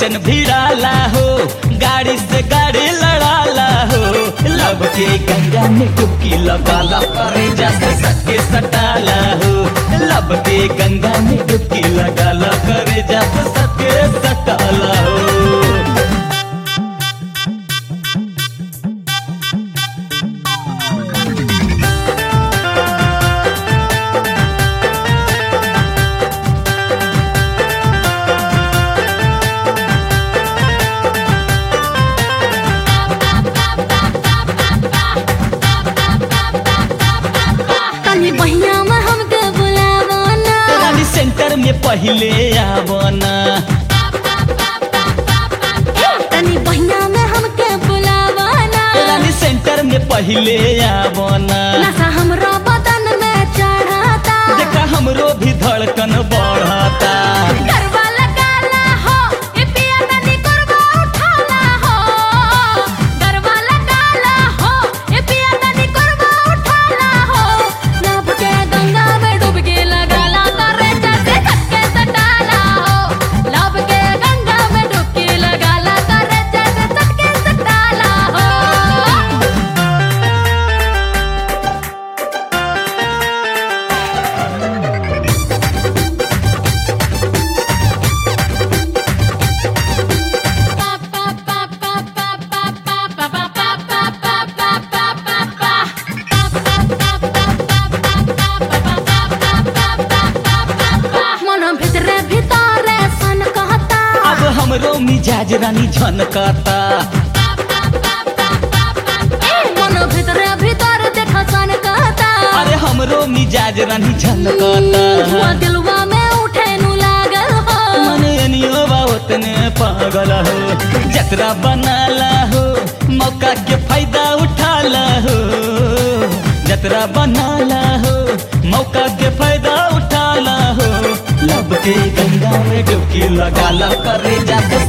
station भिड़ाला हो गाड़ी से गाड़ी लड़ाला हो लब के गंगा में डुबकी लगाला करे जैसे सटके सटाला हो लब के गंगा में डुबकी लगाला करे जैसे सटके सटाला हो तनी बहिया में हमके बुलावा ना रानी सेंटर में पहले आवना तनी बहिया में हमके बुलावा ना रानी सेंटर में पहले आवना नशा हमरो बदन में चढ़ाता देखा हमरो भी धड़कन बढ़ता गरबा लगाला हो ए पिया तनी गरबा उठाला हो गरबा लगाला हो ए पिया तनी गरबा उठाला हो लब के गंगा में डुबकी लगाला करे जैसे छक्के सटाला हो लब के गंगा में डुबकी लगाला करे जैसे छक्के सटाला हो मन भितरे भितरे सन कहता अब हमरो मिजाज रानी झनकता मन भितरे भीतर देखा सन कहता अरे हमरो मिजाज रानी झनकता हुआ दिलवा में उठे नु लागल हो मन एनियो बा उतने पागल हो जतरा बनाला हो मौका के फायदा उठाला हो जतरा बनाला हो मौका के फायदा उठाला हो लब के गंगा में डुबकी लगाला करे जाके